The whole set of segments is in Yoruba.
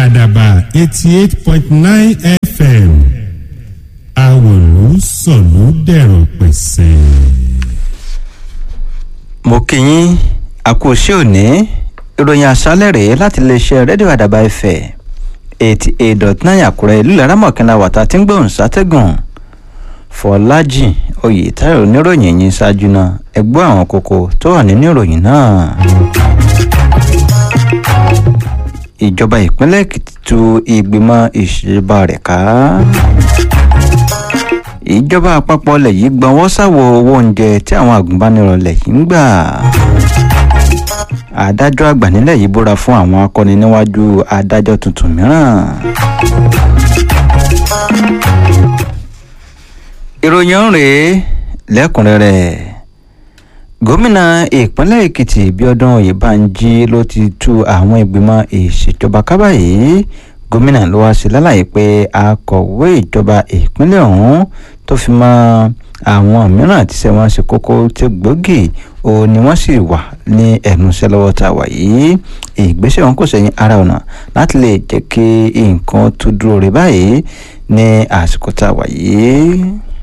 àdàbà eighty eight point nine fm àwòlú sọ̀lú dẹ̀rọ̀ pẹ̀sẹ̀. mo kí yín àkóṣe òní ìròyìn àṣálẹ̀ rèé láti iléeṣẹ́ rédíò àdàbà ẹ̀fẹ̀ eighty eight dot nine àkúrẹ́ ìlú laramọ̀kànlá wàtá tí ń gbóhùn sátẹ́gùn fọlájì oyètáyọ̀ oníròyìn yìí ṣáájú náà ẹgbọ́ àwọn kókó tó wà nínú ìròyìn náà. ìjọba ìpínlẹ̀ èkìtì tú ìgbìmọ̀ ìṣèjọba rẹ̀ ká. ìjọba àpapọ̀ ilẹ̀ yìí gbọ́nwọ́ sáwọ owó oúnjẹ tí àwọn agùnbánirọ̀ ilẹ̀ yìí ń gbà. adájọ́ àgbà nílẹ̀ yìí búra fún àwọn akọni níwájú adájọ́ tuntun mìíràn. ìròyìn ọ̀hún rèé lẹ́kùnrẹ́rẹ́ gómìnà ìpínlẹ̀ èkìtì bíọ́dún oyèbánjí ló ti tú àwọn ìgbìmọ̀ ìṣèjọba ká báyìí gómìnà ló wá sí lálàyé pé akọ̀wé ìjọba ìpínlẹ̀ ọ̀hún tó fi mọ́ àwọn mìíràn tí ṣe wọ́n ṣe kókó tí gbòógì ó ní wọ́n sì wà ní ẹ̀nùṣẹ́ lọ́wọ́ tá a wà yìí ìgbésẹ̀ wọn kò sẹ́yìn ara ọ̀nà láti lè jẹ́ kí nǹkan tó dúró rí báyìí ní àsìkò tá a wà yìí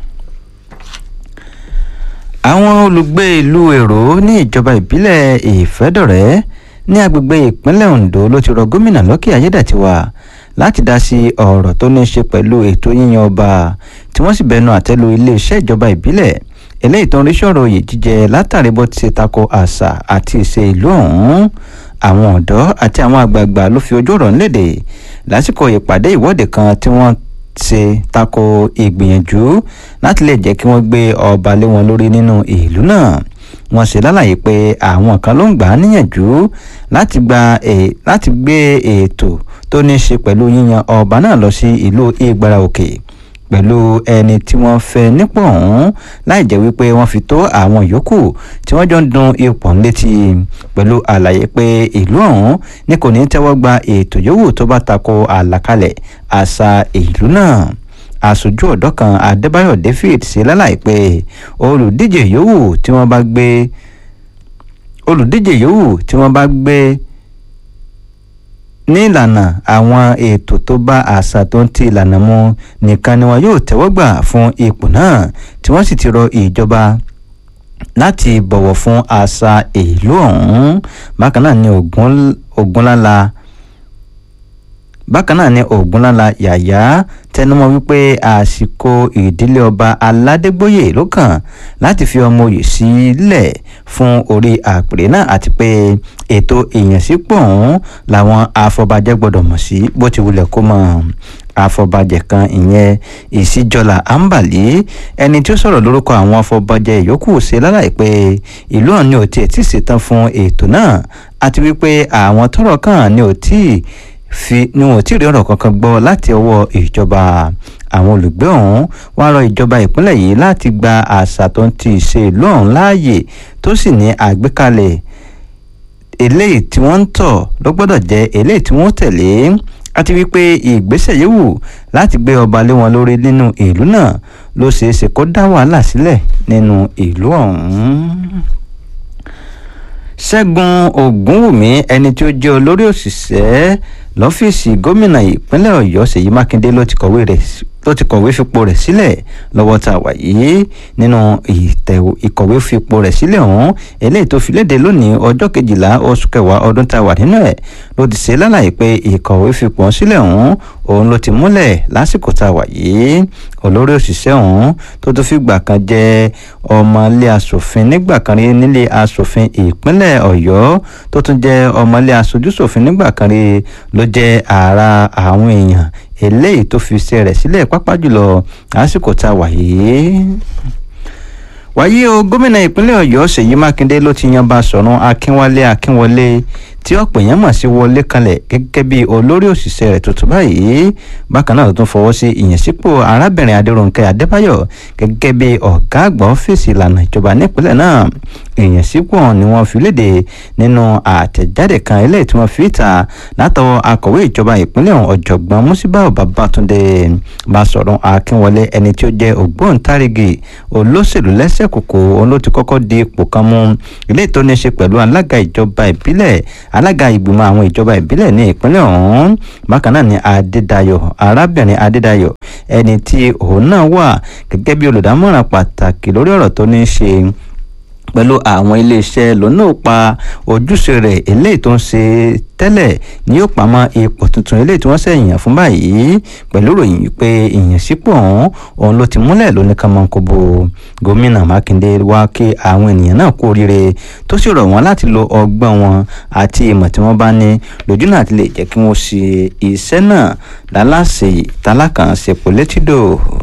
àwọn olùgbé ìlú èrò ní ìjọba ìbílẹ̀ ìfẹ́dọ̀rẹ́ ní agbègbè ìpínlẹ̀ ondo ló ti rọ gómìnà lọ́kì ayédàtiwa láti dá sí ọ̀rọ̀ tó ní í ṣe pẹ̀lú ètò yíyan ọba tí wọ́n sì bẹnu àtẹ́lu iléeṣẹ́ ìjọba ìbílẹ̀ eléyìí tó ń rí sọ̀rọ̀ oyè jíjẹ látàrí bó ti ṣe tako àṣà àti ìṣe ìlú ọ̀hún àwọn ọ̀dọ́ àti àwọn àgbààgbà ló fi ojú ọ̀rọ̀ ńlẹ̀dẹ̀ lásìkò ìpàdé ìwọ́de kan tí wọ́n ṣe tako ìgbìyànjú láti lè jẹ́ kí wọ́n gbé ọba lé wọn lórí nínú ìlú náà wọ́n ṣe lálàyé pé àwọn kan ló ń gbà á níyànjú láti gba láti gbé ètò tó ní í ṣe pẹ̀lú yíyan ọba náà lọ sí ìlú ìgbára òkè pẹ̀lú ẹni tí wọ́n fẹ́ nípò ọ̀hún láì jẹ́ wípé wọ́n fi tó àwọn yòókù tí wọ́n jọ ń dun ipò létí pẹ̀lú àlàyé pé ìlú ọ̀hún ní kò ní tẹ́wọ́ gba ètò yòówù tó bá tako àlàkalẹ̀ àṣà ìlú náà aṣojú ọ̀dọ́ kan adébáyọ̀ david ṣe lálàyé pé olùdíje yòówù tí wọ́n bá gbé olùdíje yòówù tí wọ́n bá gbé ní ìlànà àwọn ètò tó bá àṣà tó ń ti ìlànà mu nìkan ni wọn yóò tẹ́wọ́ gbà fún ipò náà tí wọ́n sì ti rọ ìjọba láti bọ̀wọ̀ fún àṣà ìlú ọ̀hún bákan náà ni ògúnlála bákan náà ni ògúnlála yàyà tẹnumọ́ wípé àsìkò ìdílé ọba aládégbòye ló kàn láti fi ọmọ òye sílẹ̀ fún orí àpèrè náà àti pé ètò ìyànsípò ọ̀hún làwọn afọbajẹ gbọ́dọ̀ mọ̀ sí bó ti wulẹ̀ kó mọ̀ afọbajẹ kan ìyẹn ìsíjọlá àǹbàlí ẹni tí ó sọ̀rọ̀ lórúkọ àwọn afọbajẹ yòókù ṣe lálàyé pé ìlú ọ̀hún ni ò tiẹ̀ tí ì ṣetán fún ètò náà àti wípé àwọn tọ́rọ̀ kàn ni ò tí ì fi ni wọn ò tí ì rí ọ̀rọ̀ kankan gbọ́ láti ọwọ́ ìjọba àwọn olùgbé ọ̀hún wá rọ ìjọba ìpínlẹ̀ yìí láti gba àṣà tó ń ti ṣe ìlú ọ̀hún láàyè tó sì ní àgbékalẹ̀ eléyìí tí wọ́n ń tọ̀ ló gbọ́dọ̀ jẹ́ eléyìí tí wọ́n tẹ̀lé àti wípé ìgbésẹ̀ yòówù láti gbé ọba lé wọn lórí nínú ìlú náà ló ṣeé ṣe kó dá wàhálà sílẹ̀ nínú ìlú ọ̀hún ṣẹ́gun ògúnwùmí ẹni tí ó jẹ́ olórí òṣìṣẹ́ lọ́fíìsì gómìnà ìpínlẹ̀ ọ̀yọ́ ṣèyí mákindé ló ti kọ̀wé rẹ̀ ló ti kọ̀wé fipò rẹ̀ sílẹ̀ lọ́wọ́ tá a wà yìí nínú ìkọ̀wé fipò rẹ̀ sílẹ̀ ọ̀hún eléyìí tó fi léde lónìí ọjọ́ kejìlá oṣù kẹwàá ọdún tá a wà nínú ẹ̀ ló ti ṣe lálàyé pé ìkọ̀wé fipò sílẹ̀ ọ̀hún òun ló ti múlẹ̀ lásìkò tá a wà yìí olórí òṣìṣẹ́ ọ̀hún tó tó fìgbà kan jẹ́ ọmọ ilé asòfin nígbà kan rí nílé asòfin ìpínlẹ̀ ọ̀yọ́ tó tún jẹ́ ọmọ ilé aṣojúṣòfin nígbà kan rí ló jẹ́ ara àwọn èèyàn eléyìí tó fi iṣẹ́ rẹ̀ sílẹ̀ pápá jùlọ lásìkò tá a wà yìí wáyé o gómìnà ìpínlẹ̀ ọ̀yọ́ ṣèyí mákindé ló ti yan Basọ̀run akínwálé akínwọlé tí ọ̀pọ̀ èèyàn mọ̀ sí wọlé kalẹ̀ gẹ́gẹ́ bí olórí òṣìṣẹ́ rẹ̀ tuntun báyìí bákan náà ló tún fọwọ́ sí ìyànsípò arábìnrin adéròǹkẹ́ adébáyọ̀ gẹ́gẹ́ bí ọ̀gá àgbà ọ́fíìsì ìlànà ìjọba nípínlẹ̀ náà ìyànsípò ni wọ́n fi léde nínú àtẹ̀jáde kan eléyìí tí wọ́n fi ta látọwọ́ akọ̀wé ìjọba ìpínlẹ̀ ọ̀hún ọ̀jọ̀gbọ́n musibau babatunde Basọ̀run akínwọlé ẹni tí ó jẹ́ ògbóǹtarìgì olóṣèlú lẹ́sẹ̀ kòkó òun ló ti kọ́kọ́ di ipò kan mú eléyìí tó ní í ṣe pẹ̀lú alága ìjọba ìbílẹ̀ alága ìgbìmọ̀ àwọn ìjọba ìbílẹ̀ ní ìpínlẹ̀ ọ̀hún bákan náà ni adédayọ̀ arábìnrin adédayọ̀ ẹni tí òun náà wà gẹ́gẹ́ bí olùdámọ̀ràn pàtàkì lórí ọ̀rọ̀ tó ní í ṣe pẹ̀lú àwọn iléeṣẹ́ lọ́nà pa ojúṣe rẹ̀ eléyìí tó ń ṣe tẹ́lẹ̀ ni yóò pamọ́ ipò tuntun eléyìí tí wọ́n ṣe yàn fún báyìí pẹ̀lú ìròyìn pé ìyànsípò ọ̀hún òun ló ti múlẹ̀ lóní kàmọ́kòbó gómìnà mákindé wá kí àwọn ènìyàn náà kú oríire tó sì rọ̀ wọ́n láti lo ọgbọ́n wọn àti ìmọ̀ tí wọ́n bá ní lójú náà ti lè jẹ́ kí wọ́n ṣe iṣẹ́ náà lálàsè tálákànṣepọ̀ létídò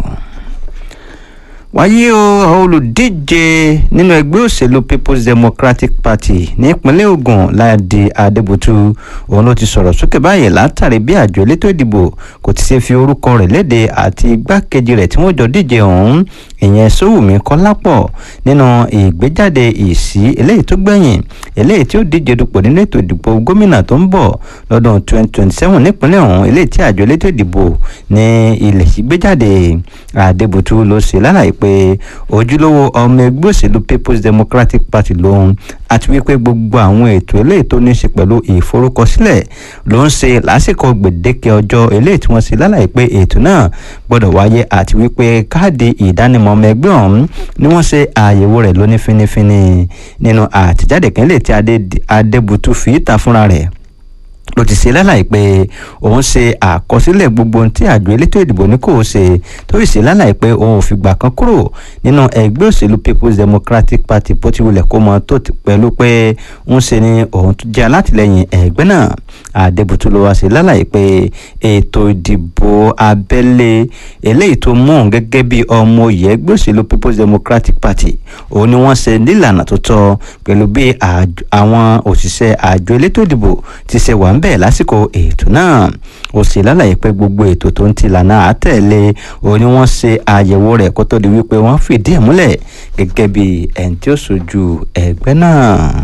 wáyé o olùdíje nínú ẹgbẹ́ òṣèlú people's democratic party nípínlẹ̀ ogun láàdì adébútú òun ló ti sọ̀rọ̀ sókè báyìí látàrí bí àjọ elétò ìdìbò kò ti ṣe fi orúkọ rẹ̀ léde àti igbákejì rẹ̀ tí wọ́n jọ díje ọ̀hún ìyẹn sówùmí kọ́lápọ̀ nínú ìgbéjáde ìsí eléyìí tó gbẹ̀yìn eléyìí tí ó díje dupò nínú ètò ìdìbò gómìnà tó ń bọ̀ lọ́dún 2027 nípínlẹ̀ ọ̀hún eléyìí tí àjọ elétò ìdìbò ní ilẹ̀ yìí gbéjáde adébútú ló ṣe lálàyé pé ojúlówó ọmọ ẹgbẹ́ òṣèlú people's democratic party lòun àti wípé gbogbo àwọn ètò eléyìí tó ní í ṣe pẹ̀lú ìforúkọsílẹ̀ ló ń ṣe lásìkò gbèdéke ọjọ́ eléyìí tí wọ́n ṣe lálàyé pé ètò náà gbọ́dọ̀ wáyé àti wípé káàdì ìdánimọ̀ ọmọ ẹgbẹ́ ọ̀hún ni wọ́n ṣe àyẹ̀wò rẹ̀ lóní fínífíní nínú àtẹ̀jáde kan lè tí adébútú fi ìta fúnra rẹ̀ ló ti ṣe lálàyé pé òun ṣe àkọsílẹ̀ gbogbo ohun tí àjọ elétò ìdìbò ní kò ṣe tó sì ṣe lálàyé pé òun ò fìgbà kan kúrò nínú ẹgbẹ́ òṣèlú people's democratic party bó ti wulẹ̀ kó mọ tó pẹ̀lú pé ń ṣe ni òun tún jẹ́ alátìlẹyìn ẹgbẹ́ náà àdébùtú ló wá ṣe lálàyé pé ètò ìdìbò abẹ́lé eléyìí tó mú òun gẹ́gẹ́ bí ọmọ òye ẹgbẹ́ òṣèlú people's democratic party òun ni wọ́n ṣe nílànà tó tọ́ pẹ̀lú bí àwọn òṣìṣẹ́ àjọ elétò ìdìbò ti ṣe wà ń bẹ̀ lásìkò ètò náà ó ṣe lálàyé pé gbogbo ètò tó ń ti lànà àtẹ̀lé òun ni wọ́n ṣe àyẹ̀wò rẹ̀ kó tó di wípé wọ́n fìdí ẹ̀ múlẹ̀ gẹ́gẹ́ bí ẹni tí ó ṣojú ẹgbẹ́ náà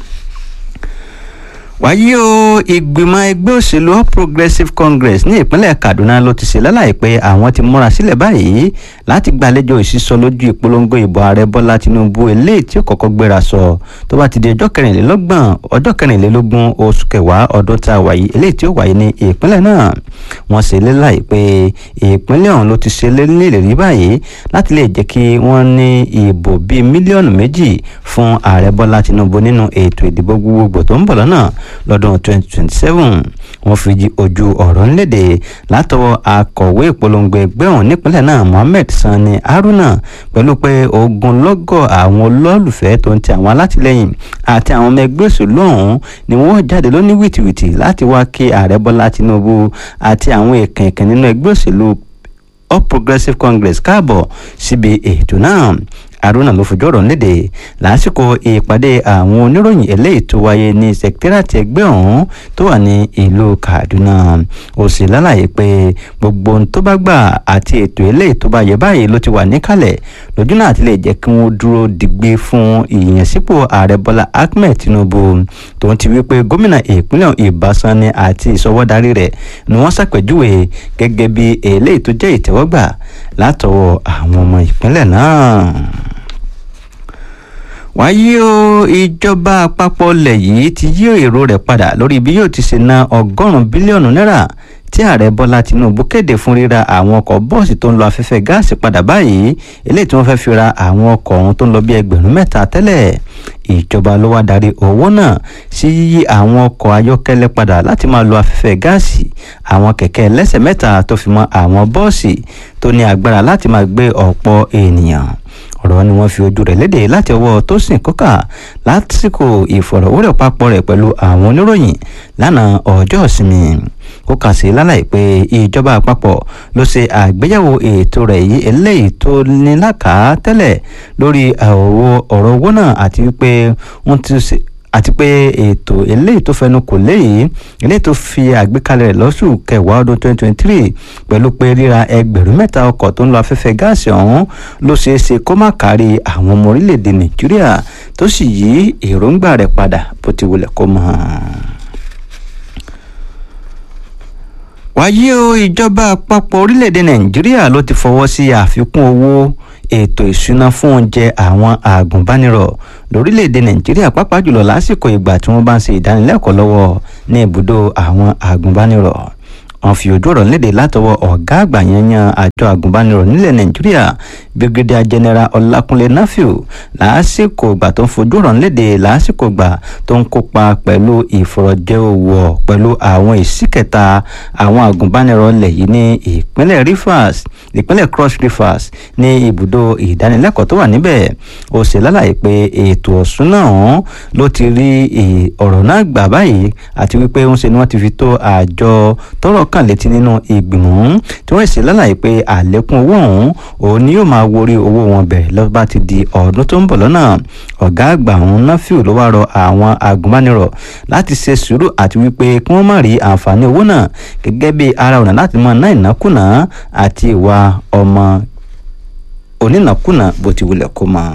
wáyé o ìgbìmọ̀ ẹgbẹ́ òṣèlú all progressives congress ní ìpínlẹ̀ kaduna ló ti ṣe lálàyé pé àwọn ti múra sílẹ̀ báyìí láti gbàlejò ìsísọ lójú ìpolongo ìbò ààrẹ bọ́lá tinubu eléyìí tí ó kọ́kọ́ gbéra sọ tó bá ti di ọjọ́ kẹrìnlélọ́gbọ̀n ọjọ́ kẹrìnlélógún oṣù kẹwàá ọdún tá a wáyé eléyìí tí ó wáyé ní ìpínlẹ̀ náà wọ́n ṣe lálàyé pé ìpínlẹ̀ ọ̀hún ló ti ṣe nílérí báyìí láti lè jẹ́ kí wọ́n ní ìbò bíi mílíọ̀nù méjì fún ààrẹ bọ́lá tinubu nínú ètò ìdìbò gbogbogbò tó ń bọ̀ lọ́nà lọ́dún 2027 wọ́n fi ojú ọ̀rọ̀ ńlédè látọwọ́ akọ̀wé ìpolongo ẹgbẹ́ ọ̀hún nípínlẹ̀ náà mohammed sani haruna pẹ̀lú pé ogunlọ́gọ̀ àwọn olólùfẹ́ tó ń ti àwọn alátìlẹyìn àti àwọn ọmọ ẹgbẹ́ òṣèlú ọ̀hún ni wọ́n jáde lóní wìtìwìtì láti wá kí ààrẹ bọ́lá tinubu àti àwọn èèkàn èèkàn nínú ẹgbẹ́ òṣèlú all progressives congress káàbọ̀ síbi ètò náà haruna ló fojú ọ̀rọ̀ léde lásìkò ìpàdé àwọn oníròyìn eléyìí tó wáyé ní sẹkítẹ́ràtì ẹgbẹ́ ọ̀hún tó wà ní ìlú kaduna ó sì lálàyé pé gbogbo ohun tó bá gbà àti ètò eléyìí tó bá yẹ báyìí ló ti wà níkàlẹ̀ lójú náà ti lè jẹ́ kí wọ́n dúró digbé fún ìyànsípò ààrẹ bọ́lá ahmed tinubu tòun ti wí pé gómìnà ìpínlẹ̀ ìbásanni àti ìsọwọ́darí rẹ̀ ni wọ́n ṣàpèjúwe gẹ́gẹ́ bí eléyìí tó jẹ́ ìtẹ́wọ́gbà látọwọ́ àwọn ọmọ ìpínlẹ̀ náà wáyé o ìjọba àpapọ̀ ilẹ̀ yìí ti yí èrò rẹ̀ padà lórí bí yóò ti ṣe ná ọgọ́rùn-ún bílíọ̀nù náírà tí ààrẹ bọ́lá tinubu kéde fún ríra àwọn ọkọ̀ bọ́ọ̀sì tó ń lo afẹ́fẹ́ gáàsì padà báyìí eléyìí tí wọ́n fẹ́ fi ra àwọn ọkọ̀ ọ̀hún tó ń lọ bí ẹgbẹ̀rún mẹ́ta tẹ́lẹ̀ ìjọba ló wá darí owó náà sí yíyí àwọn ọkọ̀ ayọ́kẹ́lẹ́ padà láti máa lo afẹ́fẹ́ gáàsì àwọn kẹ̀kẹ́ ẹlẹ́sẹ̀ mẹ́ta tó fi mọ́ àwọn bọ́ọ̀sì tó ní agbára láti máa gbé ọ̀pọ̀ ènìyàn ọ̀rọ̀ ni wọ́n fi ojú rẹ̀ léde láti ọwọ́ Tósìn Kókà lásìkò ìfọ̀rọ̀wérọ̀ papọ̀ rẹ̀ pẹ̀lú àwọn oníròyìn lánàá ọjọ́ ìsinmi Kókà sí lálàyé pé ìjọba àpapọ̀ ló ṣe àgbéyẹ̀wò ètò rẹ̀ yìí eléyìí tó ní lákàá tẹ́lẹ̀ lórí ọ̀rọ̀ owó náà àti wípé wọ́n ti ṣe àti pé ètò eléyìí tó fẹnu kò léyìí eléyìí tó fi àgbékalẹ̀ rẹ̀ lọ́sù kẹwàá ọdún 2023 pẹ̀lú pé ríra ẹgbẹ̀rún mẹ́ta ọkọ̀ tó ń lo afẹ́fẹ́ gáàsì ọ̀hún ló ṣeé ṣe kó má kárí àwọn ọmọ orílẹ̀-èdè nàìjíríà tó sì yí èròǹgbà rẹ̀ padà bó ti wulẹ̀ kó mọ̀ wáyé o ìjọba àpapọ̀ orílẹ̀-èdè nàìjíríà ló ti fọwọ́ sí àfikún owó ètò ìṣúná fún oúnjẹ àwọn àgùnbánirọ̀ lórílẹ̀‐èdè nàìjíríà pàápàá jùlọ lásìkò ìgbà tí wọ́n bá ń ṣe ìdánilẹ́kọ̀ọ́ lọ́wọ́ ní ibùdó àwọn àgùnbánirọ̀ wọ́n fi ojú ọ̀rọ̀ léde látọwọ́ ọ̀gá àgbà yanyan àjọ àgùnbánirọ̀ nílẹ̀ nàìjíríà brigadier general ọlákúnlé nafiu lásìkò ìgbà tó ń fojú ọ̀rọ̀ léde lásìkò ìgbà tó ń kópa pẹ̀lú ìfọ̀rọ̀jẹ́wọ̀ pẹ̀lú àwọn ìsíkẹta àwọn àgùnbánirọ̀ ilẹ̀ yìí ní ìpínlẹ̀ rivers ìpínlẹ̀ cross rivers ní ibùdó ìdánilẹ́kọ̀ọ́ tó wà níbẹ̀ ó ṣe lálàyé pé ètò ọ̀sùn náà ló ti rí ọ̀rọ̀ náà gbà báyìí àti wípé ń ṣe ni wọ́n ti fi tó àjọ tọ́rọ̀ kàn létí nínú ìgbìmọ̀ tí wọ́n ṣe lálàyé pé àlékún owó ọ̀hún òun ni yóò máa worí owó wọn bẹ̀rẹ̀ lọ́ba ti di ọdún tó ń bọ̀ lọ́nà ọ̀gá àgbà ọ̀hún náfíù ló wá rọ àwọn agùnbánirọ̀ láti ṣe sùúrù àti wípé kí wọ́n má rí àǹfààní owó náà gẹ́gẹ́ bí ara ọ̀nà láti máa ná ìnákùná àti ìwà ọmọ onínàkúnà bó ti wulẹ̀ kó máa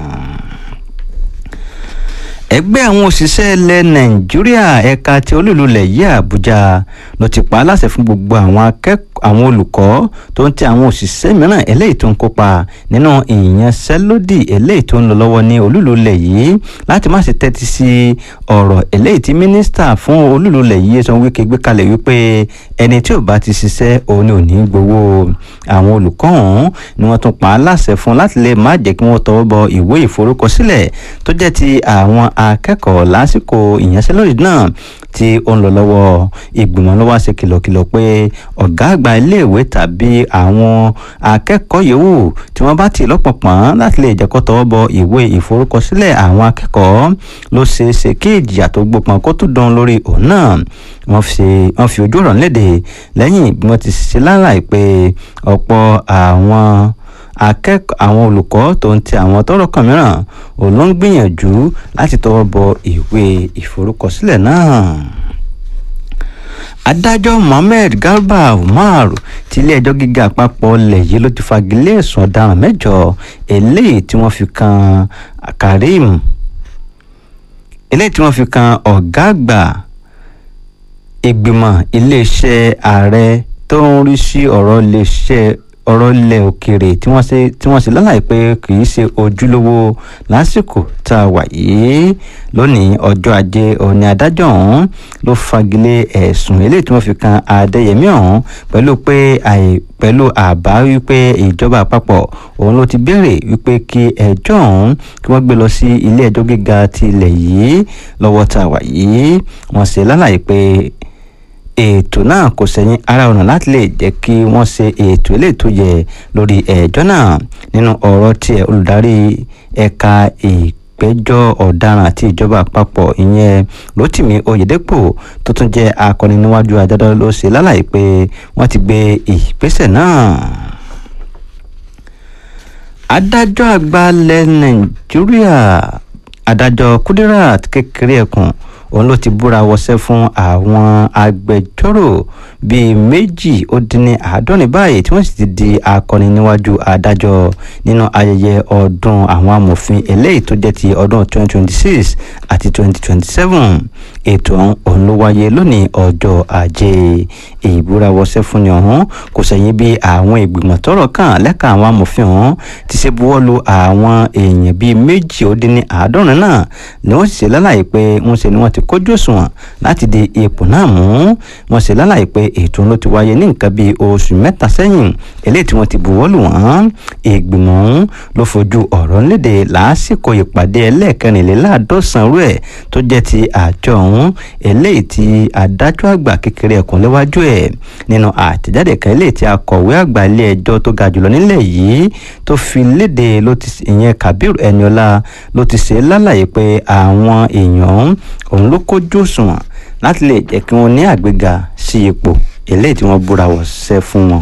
ẹgbẹ́ àwọn òṣìṣẹ́ ilẹ̀ nàìjíríà ẹ̀ka tí olúlulẹ̀ yìí àbújá ló ti pa á láṣẹ fún gbogbo àwọn akẹ́kọ̀ọ́ àwọn olùkọ́ tó ń tẹ àwọn òṣìṣẹ́ mìíràn eléyìí tó ń kópa nínú ìyanṣẹ́lódì eléyìí tó ń lọ lọ́wọ́ ní olúlulẹ̀ yìí láti má ṣe tẹ́tí sí ọ̀rọ̀ eléyìí tí mínísítà fún olúlulẹ̀ yìí sọ wípé gbé kalẹ̀ wípé ẹni tí ò bá ti ṣiṣẹ́ òun ni ò ní gbowó àwọn olùkọ́ ọ̀hún ni wọ́n tún pa á láṣẹ fún láti lè má jẹ́ kí wọ́n tọwọ́ bọ ìwé ìforúkọsílẹ̀ tó jẹ́ ti àwọn akẹ́kọ̀ọ́ lásìkò ìyanṣẹ́lódì náà tí ó ń lọ lọ́wọ́ ìgbìmọ̀ ló wá ṣe kìlọ̀kìlọ̀ pé ọ̀gá àgbà iléèwé tàbí àwọn akẹ́kọ̀ọ́ yòówù tí wọ́n bá ti lọ́pọ̀pọ̀n láti lè jẹ́ kó tọwọ́ bọ ìwé ìforúkọsílẹ̀ àwọn akẹ́kọ̀ọ́ ló ṣeé ṣe kí ìjìyà tó gbópọn kó tún dán lórí òun náà wọ́n fi wọ́n fi ojú ọ̀rọ̀ léde lẹ́yìn bí wọ́n ti ṣe láláì pé ọ̀pọ̀ àwọn akẹ́kọ̀ọ́ àwọn olùkọ́ tó ń ti àwọn tọ́rọ̀ kan mìíràn òun ló ń gbìyànjú láti tọwọ́ bọ ìwé ìforúkọsílẹ̀ náà adájọ́ mohammed garba umar ti ilé-ẹjọ́ gíga àpapọ̀ ilẹ̀ yìí ló ti fagilé ẹ̀sùn ọ̀daràn mẹ́jọ eléyìí tí wọ́n fi kan karim eléyìí tí wọ́n fi kan ọ̀gá àgbà ìgbìmọ̀ iléeṣẹ́ ààrẹ tó ń rí sí ọ̀rọ̀ iléeṣẹ́ ọ̀rọ̀ ilẹ̀ òkèèrè tí wọ́n ṣe tí wọ́n ṣe lálàyé pé kì í ṣe ojúlówó lásìkò tá a wà yìí lónìí ọjọ́ ajé òní adájọ́ ọ̀hún ló fagilé ẹ̀sùn eléyìí tí wọ́n fi kan adéyẹmí ọ̀hún pẹ̀lú pé àì pẹ̀lú àbá wípé ìjọba àpapọ̀ òun ló ti béèrè wípé kí ẹjọ́ ọ̀hún kí wọ́n gbé lọ sí ilé ẹjọ́ gíga ti ilẹ̀ yìí lọ́wọ́ tá a wà yìí wọ́n ṣe lálàyé pé ètò náà kò sẹ́yìn ara ọ̀nà láti lè jẹ́ kí wọ́n ṣe ètò ilé tó yẹ lórí ẹjọ́ náà nínú ọ̀rọ̀ tiẹ̀ olùdarí ẹ̀ka ìgbẹ́jọ́ ọ̀daràn àti ìjọba àpapọ̀ ìyẹn rotimi oyedepo tó tún jẹ́ akọni níwájú adájọ́ ló ṣe lálàyé pé wọ́n ti gbé ìgbésẹ̀ náà adájọ́ àgbà ilẹ̀ nàìjíríà adájọ́ kudirat kékeré ẹkùn òun ló ti búra wọṣẹ́ fún àwọn agbẹjọ́rò bíi méjì ó dín ní àádọ́rin báyìí tí wọ́n sì ti di akọni níwájú adájọ́ nínú ayẹyẹ ọdún àwọn amòfin eléyìí tó jẹ́ ti ọdún 2026 àti 2027 ètò ọ̀hún ló wáyé lónìí ọjọ́ ajé ìbúra wọṣẹ́ fúnni ọ̀hún kò sẹ́yìn bí àwọn ìgbìmọ̀ tọ́rọ̀ kàn lẹ́ka àwọn amòfin ọ̀hún ti ṣe buwọ́lu àwọn èèyàn bíi méjì ó dín ní àádọ́rin náà ni wọ́n sì ṣe lálàyé pé ń ṣe ni wọ́n ti kójú òṣùwọ̀n láti di ipò náà mú wọ́n ṣe lálàyé pé ètò ló ti wáyé ní nǹkan bíi oṣù mẹ́ta sẹ́yìn eléyìí tí wọ́n ti buwọ́lù wọ́n ìgbìmọ̀ ọ̀hún ló fojú ọ̀rọ̀ léde lásìkò ìpàdé ẹlẹ́ẹ̀kẹrìnléláàádọ́sàn rú ẹ̀ tó jẹ́ ti àjọ ọ̀hún eléyìí tí adájọ́ àgbà kékeré ẹkùn léwájú ẹ̀ nínú àtẹ̀jáde kan eléyìí tí akọ̀wé àgbà ilé ẹjọ́ tó ga jùlọ nílẹ̀ yìí tó fi léde ló ti ìyẹn Kabir Eniola ló ti ṣe lálàyé pé àwọn èèyàn òun ló kójú òṣùwọ̀n láti lè jẹ́ kí wọ́n ní àgbéga sí ipò eléyìí tí wọ́n búra wọ̀ṣẹ́ fún wọn.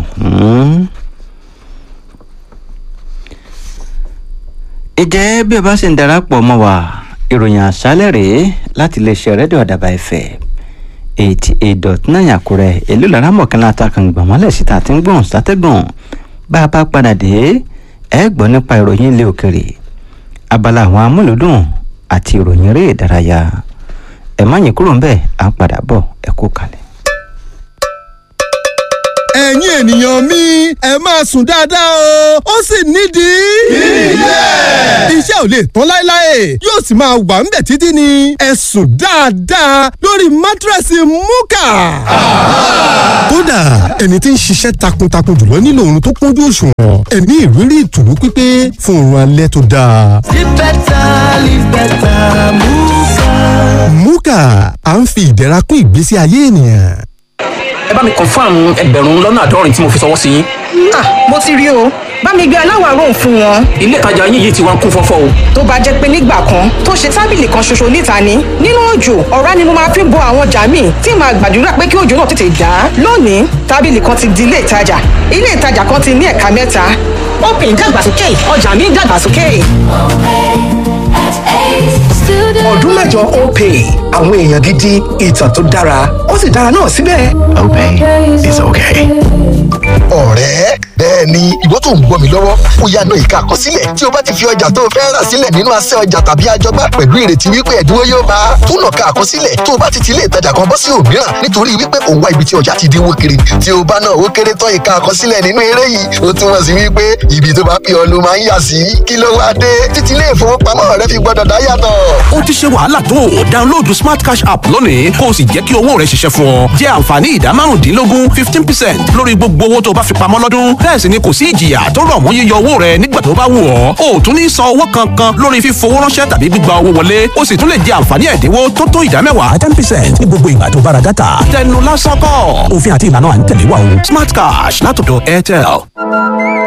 ìjẹ́ bí o bá sì ń darapọ̀ mọ́ wa ìròyìn àṣálẹ̀ rèé láti iléeṣẹ́ rédíò àdàbà ẹ̀fẹ̀ eighty eight dot nine àkúrẹ́ èlò lára mọ̀kànlá àtàkùngbọ̀n mọ́lẹ̀ síta àti ń gbọ̀n sátẹ́gùn bá a bá padà dé ẹ gbọ́ nípa ìròyìn ilé òkèrè abala àwọn amúlùdùn àti ìròyìn eré ìdárayá ẹ má yín kúrò ń bẹ́ẹ̀ à ń padà bọ̀ ẹ kú kalẹ̀. ẹ̀yin ènìyàn mi ẹ máa sùn dáadáa o ó sì nídìí. ilé. iṣẹ́ ò lè tán láéláé yóò sì máa wà ń bẹ̀ títí ni ẹ sùn dáadáa lórí mátírẹ́sì múkà. kódà ẹni tí ń ṣiṣẹ́ takuntakun jùlọ nílò oorun tó kúnjú òṣùwọ̀n ẹ ní ìrírí ìtùnú pípé fún oorun alẹ́ tó dáa. Live better, live better, Muka. múkà à ń fi ìdẹ̀ra kún ìgbésí ayé ènìyàn. ẹ bá mi confam ẹgbẹ̀rún lọ́nà àádọ́rin tí mo fi ṣọwọ́ sí yín. Ah, mo ti rí o bá mi gbé aláwọ̀ aró fún wọn. ilé ìtajà yín yìí ti wá ń kún fọ́fọ́ o. tó bá jẹ́ pé nígbà kan tó ṣe tábìlì kan ṣoṣo níta ni nínú òjò ọ̀rá ni mo máa fi bo àwọn ọjà míì tí màá gbàdúrà pé kí òjò náà tètè dá. lónìí tábìlì kan ti di ilé ìtajà ilé ìtajà kan ti ní ẹ̀ka mẹ́ta. open dàgbàsókè ọjà mi dàgbàsókè. ọdún mẹ́jọ opay àwọn èèyàn gidi ìtàn tó dára ó sì dára náà síbẹ̀. Opay is okay. ọ̀rẹ́ bẹ́ẹ̀ ni ìwọ tó ń gbọ́ mi lọ́wọ́ ó yá náà ìka àkọsílẹ̀ tí o bá ti fi ọjà tó o fẹ́ rà sílẹ̀ nínú asẹ́ ọjà tàbí àjọgbá pẹ̀lú ìrètí wípé ẹ̀dínwó yóò bá a tún lọ ka àkọsílẹ̀ tó o bá ti ti ilé ìtajà kan bọ́ sí òmíràn nítorí wípé òun wá ibi tí ọjà ti dínwó kiri tí o bá náà ó kéré tán ìka àkọsílẹ̀ nínú eré yìí ó túmọ̀ sí wípé ibi tó bá pè ọ́ ló máa ń yà sí kí ló wá dé títí ilé ìfowópamọ́ rẹ fi gbọ́dọ̀ dá yàtọ̀. ó ti ṣe wàhálà tó o download smart cash app lónìí kó o sì jẹ́ kí owó rẹ ṣiṣẹ́ fún ọ jẹ́ àǹfààní ìdá márùndínlógún fifteen percent lórí gbogbo owó tó o bá fi pamọ́ lọ́dún bẹ́ẹ̀ sì ni kò sí ìjìyà tó rọ̀ mọ́ yíyọ owó rẹ nígbà tó bá wù ọ́ o ò tún ní san owó kankan lórí fífowó ránṣẹ́ tàbí gbígba owó wọlé o sì tún lè jẹ àǹfààní ẹ̀dínwó tó tó ìdá mẹ́wàá ten percent ní gbogbo ìgbà tó bá ra dátà tẹnu lásán kọ́ òfin àti ìlànà à ń tẹ̀lé wa o smart cash látọ̀dọ̀ airtel.